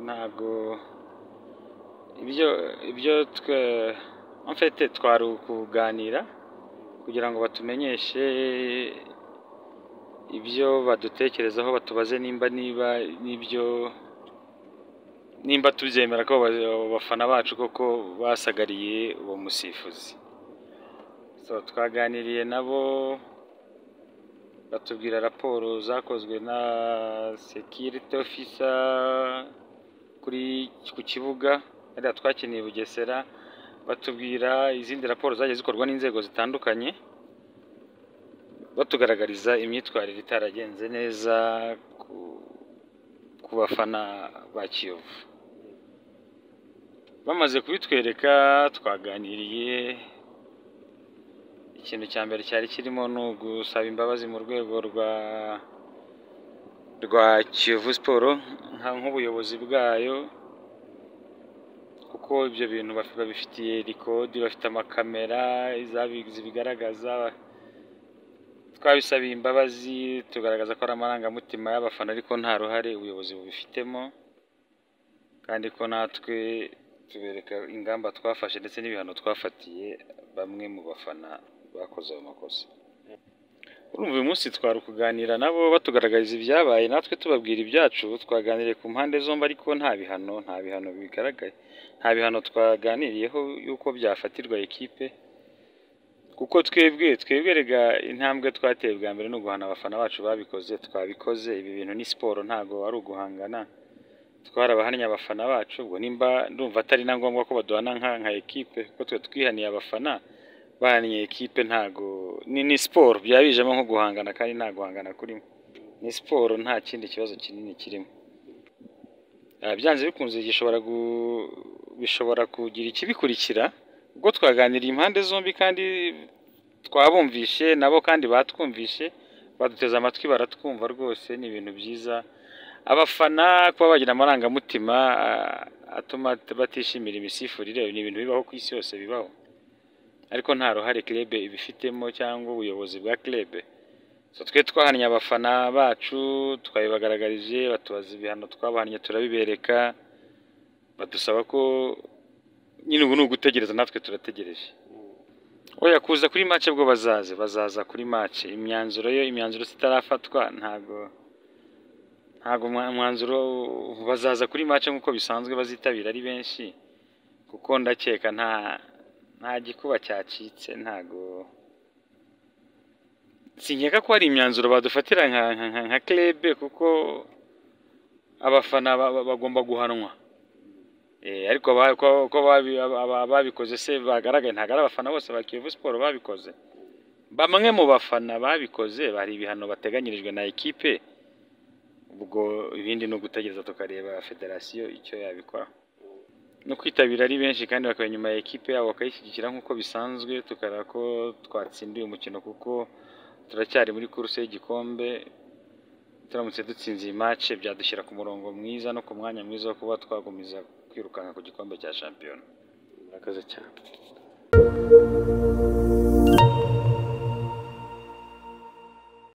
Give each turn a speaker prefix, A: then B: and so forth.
A: ntabwo ibyo ibyo twe mfite twari ukuganira kugira ngo batumenyeshe ibyo badutekerezaho batubaze nimba niba n'ibyo nimba tubyemera ko abafana bacu koko basagariye uwo musifuzi So, twaganiriye nabo batubwira raporo zakozwe na security officer kuri ku kibuga hariya twakiniye i bugesera batubwira izindi raporo zagiye zikorwa n'inzego zitandukanye batugaragariza imyitwarire itaragenze neza ku, ku bafana ba kiyovu bamaze kubitwereka twaganiriye ikintu cya mbere cyari kirimo ni ugusaba imbabazi mu rwego rwa rwa kiyovu siporo nka- nk'ubuyobozi bwayo kuko ibyo bintu bafi- babifitiye rikodi bafite amakamera izabi- zibigaragaza twabisabiye imbabazi tugaragaza ko ari amarangamutima y'abafana ariko nta ruhare ubuyobozi bubifitemo kandi ko natwe tubereka ingamba twafashe ndetse n'ibihano twafatiye bamwe mu bafana bakoze ayo makosa urumva uyu munsi twari kuganira nabo batugaragariza ibyabaye natwe tubabwira ibyacu twaganiriye ku mpande zombi ariko nta bihano nta bihano bigaragaye nta bihano twaganiriyeho y'uko byafatirwa ekipe kuko twebwe twebwe rega intambwe twateye bwa mbere ni uguhana abafana bacu babikoze twabikoze ibi bintu ni siporo ntabwo ari uguhangana twarabahannye abafana bacu ubwo nimba ndumva atari na ngombwa ko baduhana nka nka ekipe kuko twe twihaniye abafana bahaniye ekipe ntago ni ni siporo byaba bijemo nko guhangana kandi nta guhangana kurimo ni siporo nta kindi kibazo kinini kirimo Ah, byanze bikunze gishobora gu bishobora kugira ikibikurikira ubwo twaganiriye impande zombi kandi twabumvishe nabo kandi batwumvishe baduteze amatwi baratwumva rwose ni ibintu byiza abafana kuba bagira amarangamutima ah, atuma batishimira imisifurire ni ibintu bibaho ku isi yose bibaho ariko nta ruhare kirebe ibifitemo cyangwa ubuyobozi bwa kirebe so twe twahannye abafana bacu twabibagaragarije batubaza ibihano twabahannye turabibereka badusaba ko nyine ubu ni ugutegereza natwe turategereje oya kuza kuri mace bwo bazaze bazaza kuri mace imyanzuro yo imyanzuro zitarafatwa ntabwo ntabwo umwa- umwanzuro bazaza kuri mace nk'uko bisanzwe bazitabira ari benshi kuko ndakeka nta nta gikuba cyacitse ntago sinkeka ko hari imyanzuro badufatira nka nka nka- nka klebe kuko abafana ba- ba- bagomba guhanwa Eh, ariko ba- ko- ko babi- aba- aba- babikoze se bagaragaye ntabwo ari abafana bose ba Kiyovu Sport babikoze bamwe mu bafana babikoze bari ibihano bateganyirijwe na ekipe ubwo ibindi ni ugutegereza tukareba federasiyo icyo yabikora no kwitabira ari benshi kandi bakaba inyuma ya ekipe yabo bakayishyigikira nk'uko bisanzwe tukareba ko twatsindiye umukino kuko turacyari muri kuruse y'igikombe turamutse dutsinze iyi match byadushyira ku murongo mwiza no ku mwanya mwiza wo kuba twagumiza kwirukanka ku gikombe cya shampiyona murakoze cyane